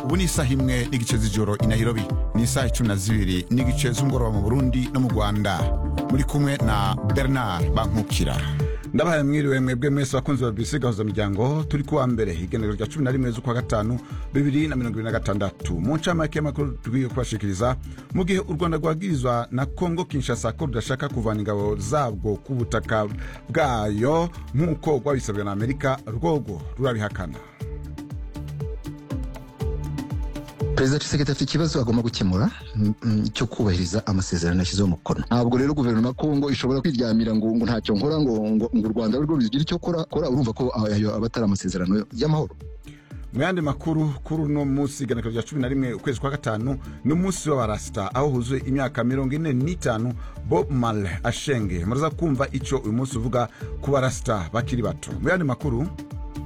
ubu ni isaha imwe n'igice z'ijoro i Nairobi ni isaha icumi na zibiri n'igice z'umugoroba mu burundi no mu rwanda muri kumwe na bernard bankukira ndabahaye mwiriwe mwebwe mwese bakunzi ba BBC gahuza miryango turi kuwa mbere igenero rya cumi na rimwe z'ukwa gatanu bibiri na mirongo ibiri na gatandatu mu ncamake y'amakuru tugwiye kubashikiriza mu gihe u rwanda rwabwirizwa na kongo kinshasa ko rudashaka kuvana ingabo zabwo ku butaka bwayo nk'uko rwabisabwe na amerika rwogo rurabihakana perezida Tshisekedi afite ikibazo agomba gukemura mm, mm, cyo kubahiriza amasezerano yashyizeho umukono ntabwo rero guverinoma ya kongo ishobora kwiryamira ngo ngo ntacyo nkora ngo ngo ngo u rwanda rwo rugire icyo kora kora urumva ko ayo ayo aba atari amasezerano y'amahoro mu yandi makuru kuri uno munsi iganiro rya cumi na rimwe ukwezi kwa gatanu ni umunsi w'abarasita aho huzuye imyaka mirongo ine n'itanu bob marley ashenge muraza kumva icyo uyu munsi uvuga ku barasita bakiri bato mu yandi makuru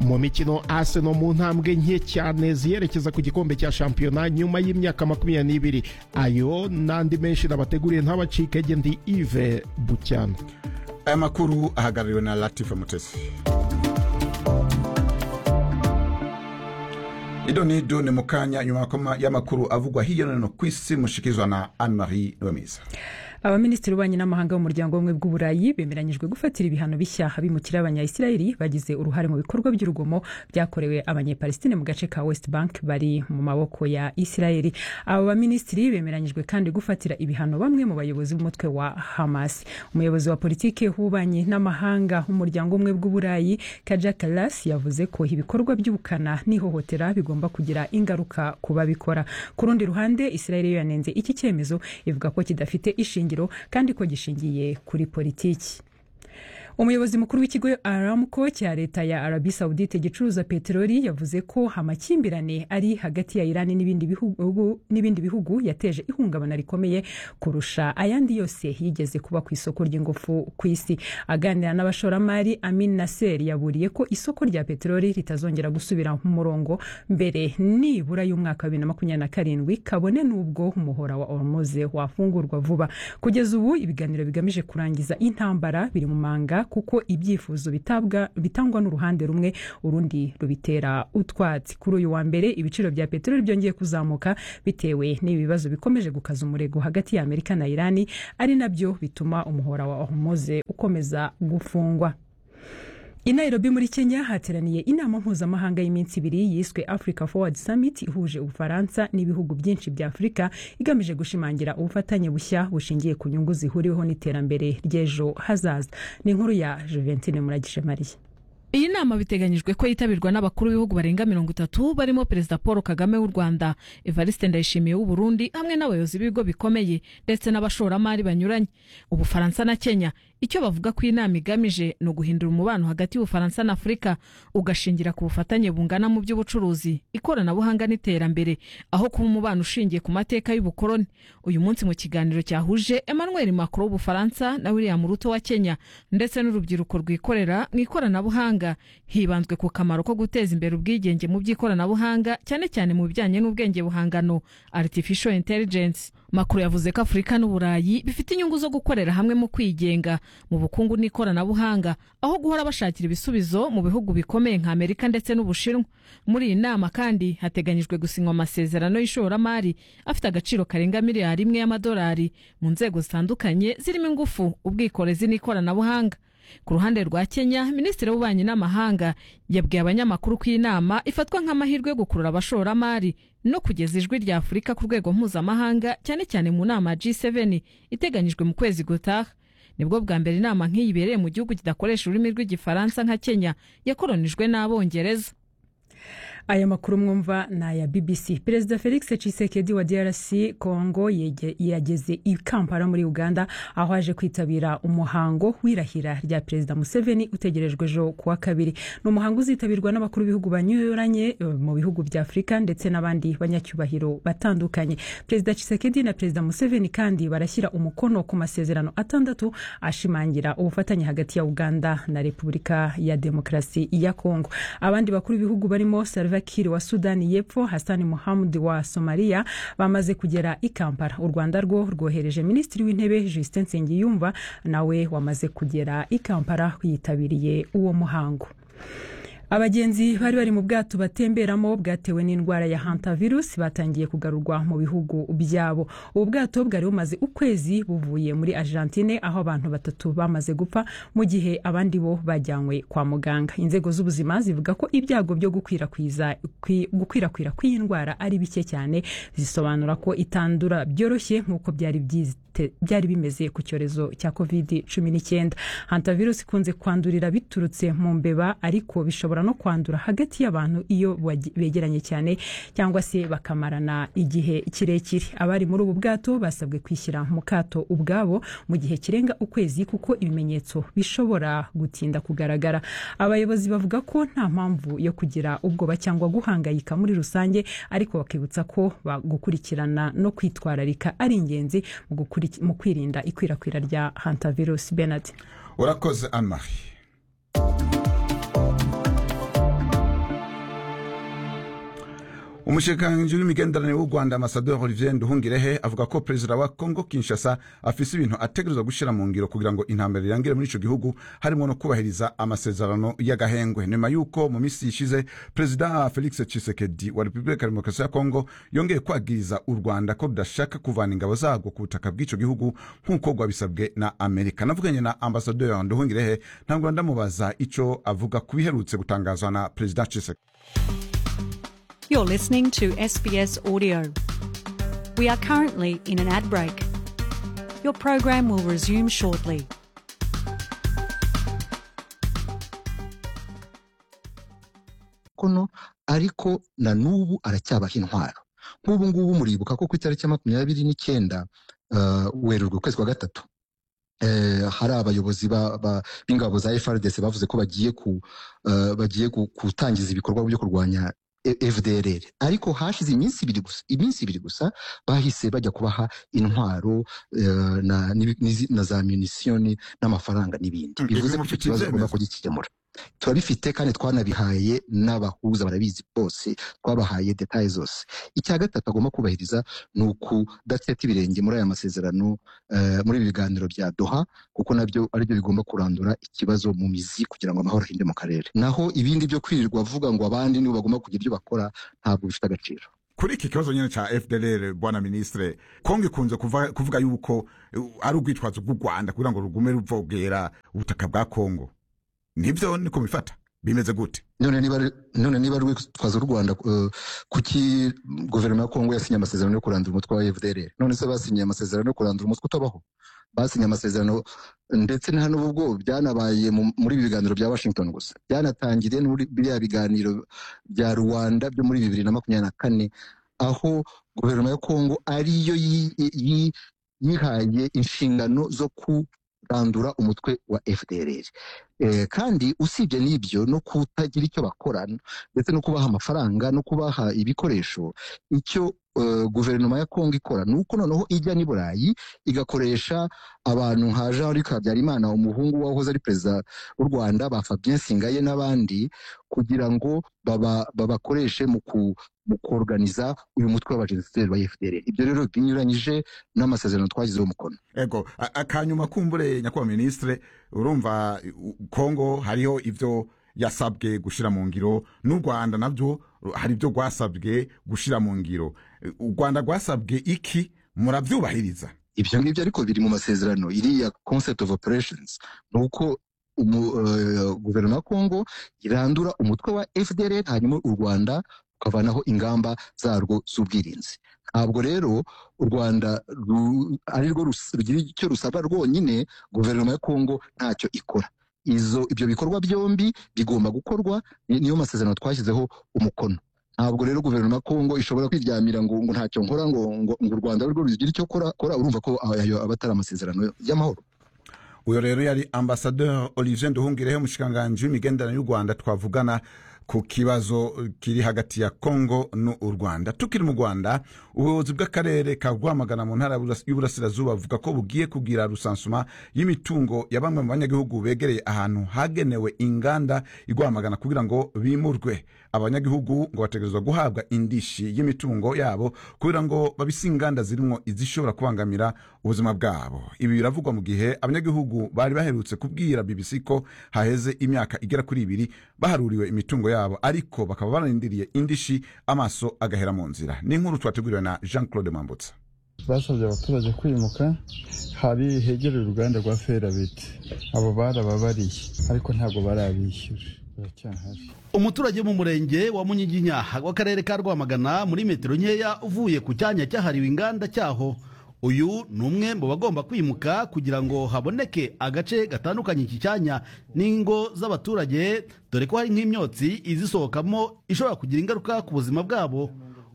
mu mikino Arsenal mu ntambwe nke cyane ziyerekeza ku gikombe cya shampiyona nyuma y'imyaka makumyabiri n'ibiri ayo n'andi menshi nabateguriye ntabacikege ndi Yves Bucyana aya makuru ahagarariwe na latifa mutesi ido ni ido ni mu kanya nyuma y'amakuru avugwa hirya no hino ku isi mushikirizwa na anne marie niwemiza abaminisitiri b'ububanyi n'amahanga b'umuryango w'ubumwe bw'uburayi bemeranyijwe gufatira ibihano bishya abimukira abanyayisirayeli bagize uruhare mu bikorwa by'urugomo byakorewe abanyepalestine mu gace ka west bank bari mu maboko ya isirayeli abo baminisitiri bemeranyijwe kandi gufatira ibihano bamwe mu bayobozi b'umutwe wa hamas umuyobozi wa politiki w'ububanyi n'amahanga w'umuryango w'ubumwe bw'uburayi kaja kalas yavuze ko ibikorwa by'ubukana n'ihohotera bigomba kugira ingaruka ku babikora ku rundi ruhande isirayeli yo yanenze iki cyemezo ivuga ko kidafite ishinge kandi ko gishingiye kuri politiki umuyobozi mukuru w'ikigo aramuko cya leta ya arabi saudite gicuruza peteroli yavuze ko amakimbirane ari hagati ya irani n'ibindi bihugu, bihugu yateje ihungabana rikomeye kurusha ayandi yose yigeze kuba ku isoko ry'ingufu ku isi aganira n'abashoramari amin naser yaburiye ko isoko rya peteroli ritazongera gusubira mu murongo mbere nibura y'umwaka wa bibiri na makumyabiri na karindwi kabone n'ubwo umuhora wa ormoze wafungurwa vuba kugeza ubu ibiganiro bigamije kurangiza intambara biri mu manga kuko ibyifuzo bitangwa n'uruhande rumwe urundi rubitera utwatsi kuri uyu wa mbere ibiciro bya peteroli byongeye kuzamuka bitewe n'ibibazo bikomeje gukaza umurego hagati ya amerika na irani ari nabyo bituma umuhora wa hormoze ukomeza gufungwa i nairobi muri kenya hateraniye inama mpuzamahanga y'iminsi ibiri yiswe africa forward summit ihuje ubufaransa n'ibihugu byinshi bya afurika igamije gushimangira ubufatanye bushya bushingiye ku nyungu zihuriweho n'iterambere ry'ejo hazaza ni inkuru ya juventine muragije mariya iyi nama biteganyijwe ko yitabirwa n'abakuru b'ibihugu barenga mirongo itatu barimo perezida paul kagame w'u rwanda evariste ndayishimiye w'u burundi hamwe n'abayobozi b'ibigo bikomeye ndetse n'abashoramari banyuranye ubufaransa na kenya icyo bavuga ko iyi nama igamije ni uguhindura umubano hagati y'ubufaransa na afurika ugashingira ku bufatanye bungana mu by'ubucuruzi ikoranabuhanga n'iterambere aho kuba umubano ushingiye ku mateka y'ubukoroni uyu munsi mu kiganiro cyahuje emmanuel macron w'ubufaransa na william ruto wa kenya ndetse n'urubyiruko rwikorera mu ikoranabuhanga hibanzwe ku kamaro ko guteza imbere ubwigenge mu by'ikoranabuhanga cyane cyane mu bijyanye n'ubwenge buhangano artificial intelligence makuru yavuze ko afurika n'uburayi bifite inyungu zo gukorera hamwe mu kwigenga mu bukungu n'ikoranabuhanga aho guhora bashakira ibisubizo mu bihugu bikomeye nka amerika ndetse n'ubushinwa muri iyi nama kandi hateganyijwe gusinywa amasezerano y'ishoramari afite agaciro karenga miliyari imwe y'amadolari mu nzego zitandukanye zirimo ingufu ubwikorezi n'ikoranabuhanga ku ruhande rwa kenya minisitiri w'ububanyi n'amahanga yabwiye abanyamakuru ko iyi nama ifatwa nk'amahirwe yo gukurura abashoramari no kugeza ijwi rya afurika ku rwego mpuzamahanga cyane cyane mu nama ya g7 iteganyijwe mu kwezi gutaha nibwo bwa mbere inama nk'iyi ibereye mu gihugu kidakoresha ururimi rw'igifaransa nka kenya yakoronijwe n'abongereza aya makuru mwumva ni aya bbc perezida felix cisekedi wa drc congo yageze i kampala muri uganda aho aje kwitabira umuhango w'irahira rya perezida museveni utegerejwe ejo kuwa kabiri ni umuhango uzitabirwa n'abakuru b'ibihugu banyuranye mu bihugu bya afurika ndetse n'abandi banyacyubahiro batandukanye perezida cisekedi na perezida museveni kandi barashyira umukono ku masezerano atandatu ashimangira ubufatanye hagati ya uganda na repubulika ya demokarasi ya congo abandi bakuru b'ibihugu barimo Salva Kiir wa Sudani y'Epfo Hassan Mohamud wa Somalia bamaze kugera i Kampala u Rwanda rwo rwohereje minisitiri w'intebe Justin Nsengiyumva nawe wamaze kugera i Kampala yitabiriye uwo muhango abagenzi bari bari mu bwato batemberamo bwatewe n'indwara ya hantavirus batangiye kugarurwa mu bihugu byabo ubu bwato bwari bumaze ukwezi buvuye muri argentine aho abantu batatu bamaze gupfa mu gihe abandi bo bajyanywe kwa muganga inzego z'ubuzima zivuga ko ibyago byo gukwirakwiza kwi- gukwirakwira kw'iyi ndwara ari bike cyane zisobanura ko itandura byoroshye nk'uko byari byite- byari bimeze ku cyorezo cya covid cumi n'icyenda hantavirus ikunze kwandurira biturutse mu mbeba ariko bishobora no kwandura hagati y'abantu iyo wagi- begeranye cyane cyangwa se bakamarana igihe kirekire abari muri ubu bwato basabwe kwishyira mu kato ubwabo mu gihe kirenga ukwezi kuko ibimenyetso bishobora gutinda kugaragara abayobozi bavuga ko nta mpamvu yo kugira ubwoba cyangwa guhangayika muri rusange ariko bakibutsa ko ba- gukurikirana no kwitwararika ari ingenzi mu gukuriki- mu kwirinda ikwirakwira rya hantavirus benard urakoze anne marie umushikiranganji w'imigenderanire w'u rwanda amasaderi olivier nduhungirehe avuga ko perezida wa congo kinshasa afise ibintu ategerezwa gushyira mu ngiro kugira ngo intambara irangire muri icyo gihugu harimo no kubahiriza amasezerano y'agahengwe nyuma y'uko mu minsi ishize perezida felix tshisekedi wa repubulika ya demokarasi ya congo yongeye kwagiriza u rwanda ko rudashaka kuvana ingabo zarwo ku butaka bw'icyo gihugu nk'uko rwabisabwe na amerika navuganye na ambasaderi nduhungirehe ntabwo ndamubaza icyo avuga ku biherutse gutangazwa na perezida tshisekedi You're listening to SBS Audio. We are currently in an ad break. Your program will resume shortly. kono ariko na n'ubu aracyabaha intwaro nk'ubu ngubu muribuka ko ku itariki ya makumyabiri n'icyenda ah, werurwe ukwezi kwa gatatu eh, hari abayobozi ba- ba- b'ingabo za frdc bavuze ko bagiye ku ah, bagiye gu- gutangiza ibikorwa byo kurwanya E- fdrr ariko hashize iminsi ibiri gusa iminsi ibiri gusa bahise bajya kubaha intwaro eh, na, n'ibi- n'izi- na za munisiyoni n'amafaranga n'ibindi Mm, ibyo bivuze ko icyo mufite kibazo bagomba ibyemezo. kugikemura turabifite kandi twanabihaye n'abahuza barabizi bose twabahaye detaye zose icya gatatu agomba kubahiriza ni ukudaceta ibirenge muri aya masezerano eh, muri ibi biganiro bya doha kuko nabyo aribyo bigomba kurandura ikibazo mu mizi kugira ngo amahoro ahinde mu karere naho ibindi byo kwirirwa avuga ngo abandi nibo bagomba kugira ibyo bakora ntabwo bifite agaciro kuri iki kibazo nyine cya fdr bwana minisitire kongo ikunze kuva- kuvuga yuko uh, ari ubwitwazo bw'u rwanda kugira ngo rugume ruvogera ubutaka bwa kongo nibyo niko bifata bimeze gute none niba ari- none niba rwitwaza u rwanda eh, kuki guverinoma ya kongo yasinye amasezerano yo kurandura umutwe wa fdrr none se basinye amasezerano yo kurandura umutwe utabaho basinye amasezerano ndetse nta n'ubwo byanabaye mu- muri ibi biganiro bya washington gusa byanatangiriye muri biriya biganiro bya rwanda byo muri bibiri na makumyabiri na kane aho guverinoma ya kongo ariyo yi- yi- yihaye inshingano zo kurandura umutwe wa fdrr Eh, kandi usibye n'ibyo no kutagira icyo bakora ndetse no kubaha amafaranga no kubaha ibikoresho icyo eh, guverinoma ya kongo ikora ni uko noneho ijya n'i burayi igakoresha abantu nka jean luc habyarimana umuhungu wahoze ari perezida w'u rwanda ba fabien singaye n'abandi kugira ngo baba- babakoreshe mu ku mu koruganiza uyu mutwe w'abajenosideri ba fdr ibyo rero binyuranyije n'amasezerano twagizeho umukono ego a- akanyuma kumbure nyakubahwa minisitire urumva uh, kongo hariho ibyo yasabwe gushyira mu ngiro n'u rwanda nabyo uh, hari ibyo rwasabwe gushyira mu ngiro Uh, u rwanda rwasabwe iki murabyubahiriza ibyo ngibyo ariko biri mu masezerano iriya concept of operations ni uko umu- eh, guverinoma ya kongo irandura umutwe wa fdr hanyuma u rwanda rukavanaho ingamba zarwo z'ubwirinzi ntabwo rero u rwanda ru- ari rwo rus- rugira icyo rusaba rwonyine guverinoma ya kongo ntacyo ikora izo ibyo bikorwa byombi bigomba gukorwa ni- niyo masezerano twashyizeho umukono ntabwo rero guverinoma ya kongo ishobora kwiryamira ngo ngo ntacyo nkora ngo ngo ngo u rwanda ari rwo rugira icyo kora kora urumva ko ayo aba atari amasezerano y'amahoro uyu rero yari ambasaderi olivier nduhungirehe umushikiranganji w'imigenderanire y'u rwanda twavugana ku kibazo kiri hagati ya kongo n'u rwanda tukiri mu rwanda ubuyobozi bw'akarere ka rwamagana mu ntara y'uburasirazuba buvuga ko bugiye kugira rusansuma y'imitungo ya bamwe mu banyagihugu begereye ahantu hagenewe inganda i rwamagana kugira ngo bimurwe abanyagihugu ngo bategerezwa guhabwa indishi y'imitungo yabo kugira ngo babise inganda zirimo izishobora kubangamira ubuzima bwabo ibi biravugwa mu gihe abanyagihugu bari baherutse kubwira bbc ko haheze imyaka igera kuri ibiri baharuriwe imitungo yabo ariko bakaba bararindiriye indishi amaso agahera mu nzira ni inkuru twateguriwe na jean claude mambutsa basabye abaturage kwimuka hari hegereye uruganda rwa ferabeti abo barababariye ariko ntabwo barabishyura baracyahari umuturage wo mu murenge wa munyiginya w'akarere ka rwamagana muri metero nkeya uvuye ku cyanya cyahariwe inganda cyaho uyu ni umwe mu bagomba kwimuka kugira ngo haboneke agace gatandukanye iki cyanya n'ingo z'abaturage dore ko hari nk'imyotsi izisohokamo ishobora kugira ingaruka ku buzima bwabo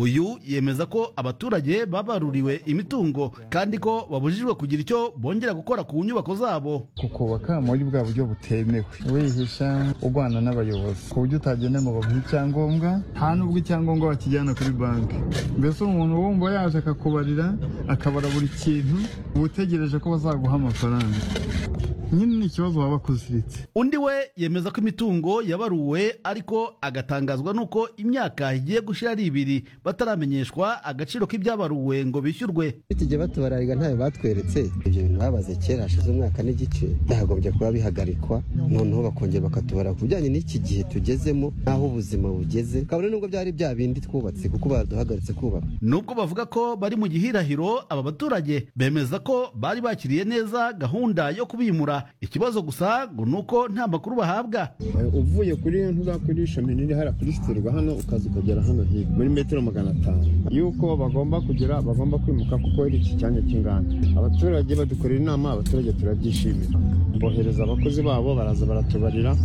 uyu yemeza ko abaturage babaruriwe imitungo kandi ko babujijwe kugira icyo bongera gukora ku nyubako zabo kukubaka muri bwa buryo butemewe wihisha urwana n'abayobozi ku buryo utagenda ngo baguhe icyangombwa nta n'ubwo icyangombwa bakijyana kuri banki mbese umuntu wumva yaje akakubarira akabara buri kintu uba utegereje ko bazaguha amafaranga nyine ni ikibazo waba akuziritse undi we yemeza ko imitungo yabaruwe ariko agatangazwa n'uko imyaka igiye gushira ari ibiri bataramenyeshwa agaciro k'ibyabaruwe ngo bishyurwe tujya batubarariga ntayo batweretse ibyo bintu babaze kera hashize umwaka n'igice byagombye kuba bihagarikwa noneho bakongera bakatubara ku bijyanye n'iki gihe tugezemo n'aho ubuzima bugeze kabone n'ubwo byari bya bindi twubatse kuko baduhagaritse kubaka nubwo bavuga ko bari mu gihirahiro aba baturage bemeza ko bari bakiriye neza gahunda yo kubimura ikibazo gusa ngo ni uko nta makuru bahabwa uvuye kuri iyo ntuza kuri ishami nini hariya kuri siterwa hano ukaza ukagera hano hirya muri metero magana atanu yuko bagomba kugera bagomba kwimuka kuko ari iki cyanya cy'inganda abaturage badukorera inama abaturage turabyishimira bohereza abakozi babo baraza baratubarira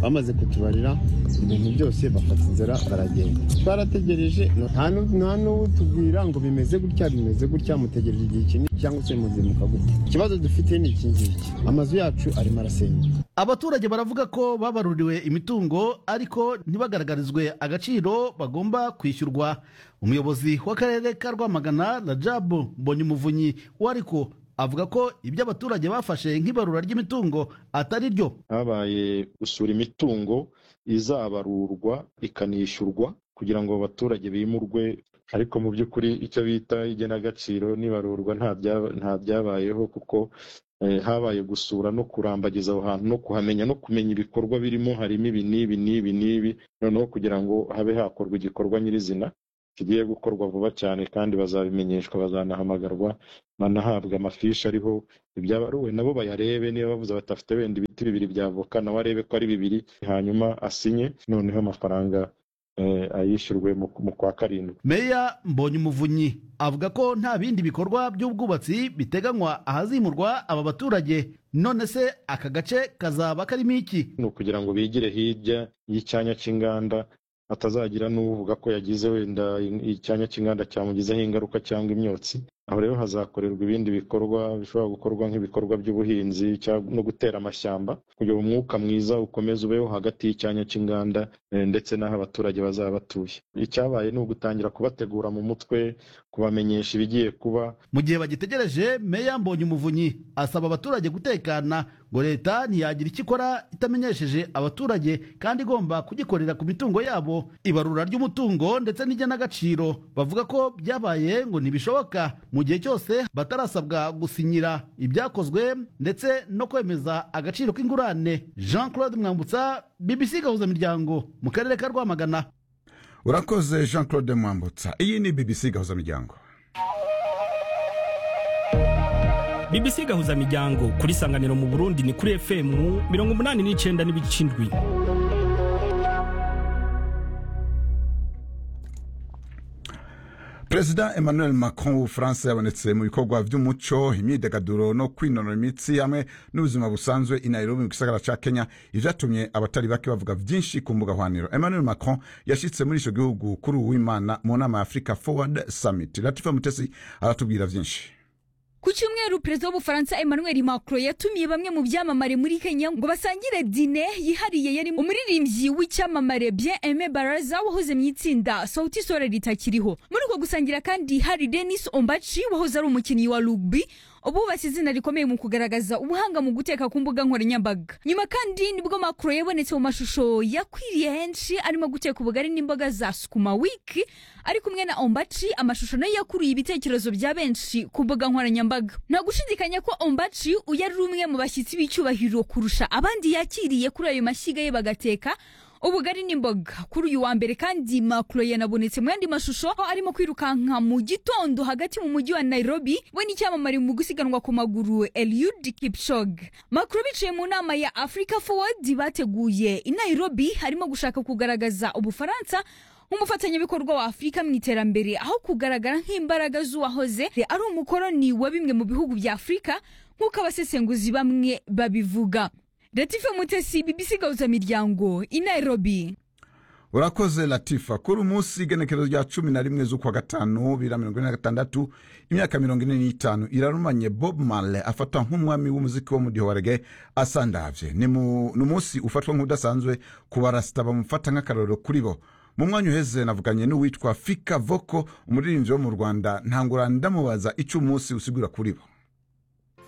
bamaze kutubarira ibintu byose bafata inzira baragenda twarategereje nta n'uwo tubwira ngo bimeze gutya bimeze gutya mutegereje igihe kinini cyangwa se muzimuka gutya ikibazo dufite ni iki ngiki amazu yacu arimo arasenyuka abaturage baravuga ko babaruriwe imitungo ariko ntibagaragarizwe agaciro bagomba kwishyurwa umuyobozi w'akarere ka rwamagana rajab mbonyumuvunyi wariko avuga ko ibyo abaturage bafashe nk'ibarura ry'imitungo atari ryo habaye gusura imitungo izabarurwa ikanishyurwa kugira ngo abaturage bimurwe ariko mu by'ukuri icyo bita igenagaciro n'ibarurwa nta byabayeho kuko habaye gusura no kurambagiza aho hantu no kuhamenya no kumenya ibikorwa birimo harimo ibi n'ibi n'ibi n'ibi noneho kugira ngo habe hakorwa igikorwa nyirizina kigiye gukorwa vuba cyane kandi bazabimenyeshwa bazanahamagarwa banahabwa amafishi ariho ibyabaruwe nabo bayarebe niba bavuze badafite wenda ibiti bibiri by'avoka nawe arebe ko ari bibiri hanyuma asinye noneho amafaranga ayishyurwe mu kwa karindwi meya mbonyumuvunyi avuga ko nta bindi bikorwa by'ubwubatsi biteganywa ahazimurwa aba baturage none se aka gace kazaba karimo iki ni ukugira ngo bigire hirya y'icyanya cy'inganda hatazagira n'uvuga ko yagize wenda icyanya cy'inganda cyamugizeho ingaruka cyangwa imyotsi aho rero hazakorerwa ibindi bikorwa bishobora gukorwa nk'ibikorwa by'ubuhinzi no gutera amashyamba kugira ngo umwuka mwiza ukomeze ubeho hagati y'icyanya cy'inganda ndetse n'aho abaturage bazaba batuye icyabaye ni ugutangira kubategura mu mutwe kubamenyesha ibigiye kuba mu gihe bagitegereje meya mbonye umuvunyi asaba abaturage gutekana ngo leta ntiyagira icyo ikora itamenyesheje abaturage kandi igomba kugikorera ku mitungo yabo ibarura ry'umutungo ndetse n'igenagaciro bavuga ko byabaye ngo ntibishoboka mu gihe cyose batarasabwa gusinyira ibyakozwe ndetse no kwemeza agaciro k'ingurane jean claude mwambutsa bbc gahuzamiryango mu karere ka rwamagana urakoze jean claude mwambutsa iyi ni bbc gahuzamiryango bbc gahuzamiryango kuri sanganiro mu burundi ni kuri fm mirongo umunani n'icyenda n'ibice indwi perezida emmanuel macron w'ubufaransa yabonetse mu bikorwa by'umuco imyidagaduro no kwinonora imitsi hamwe n'ubuzima busanzwe i nairobi mu gisagara cya kenya ibyatumye abatari bake bavuga byinshi ku mbuga hwaniro emmanuel macron yashyitse muri icyo gihugu kuri uwimana mu nama ya africa forward summit latifa mutesi aratubwira byinshi ku cyumweru perezida w'ubufaransa emmanuel macron yatumiye bamwe mu byamamare muri kenya ngo basangire dine yihariye yari umuririmbyi w'icyamamare bien aime baraza wahoze mu itsinda sauti sore ritakiriho muri uko gusangira kandi hari denis ombachi wahoze ari umukinnyi wa rugby ubu bashyize izina rikomeye mu kugaragaza ubuhanga mu guteka ku mbuga nkoranyambaga nyuma kandi nibwo macron yabonetse mu mashusho yakwiriye henshi arimo guteka ubugari n'imboga za sukuma wiki ari kumwe na ombachi amashusho nayo yakuruye ibitekerezo bya benshi ku mbuga nkoranyambaga nta gushidikanya ko ombachi uyu ari umwe mu bashyitsi b'icyubahiro kurusha abandi yakiriye kuri ayo mashyiga ye bagateka ubugari n'imboga kuri uyu wa mbere kandi macron yanabonetse mu yandi mashusho aho arimo kwirukanka mu gitondo hagati mu mujyi wa nairobi we n'icyamamare mu gusiganwa ku maguru eliud kipchoge macron bicaye mu nama ya africa forward bateguye i nairobi harimo gushaka kugaragaza ubufaransa nk'umufatanyabikorwa wa afurika mu iterambere aho kugaragara nk'imbaraga z'uwahoze ari umukoroni wa bimwe mu bihugu bya afurika nk'uko abasesenguzi bamwe babivuga Latifa Mutesi BBC Gauza Miryango i Nairobi urakoze latifa kuri umunsi igenekerezo rya cumi na rimwe z'ukwa gatanu bibiri na mirongo ine na gatandatu imyaka mirongo ine n'itanu irarumanye bob marley afatwa nk'umwami w'umuziki wo mu gihe wa rege asandavye ni mu- ni umunsi ufatwa nk'udasanzwe ku barasita bamufata nk'akarorero kuri bo mu mwanya uheze navuganye n'uwitwa fika voko umuririmbyi wo mu rwanda ntangura ndamubaza icyo umunsi usigura kuri bo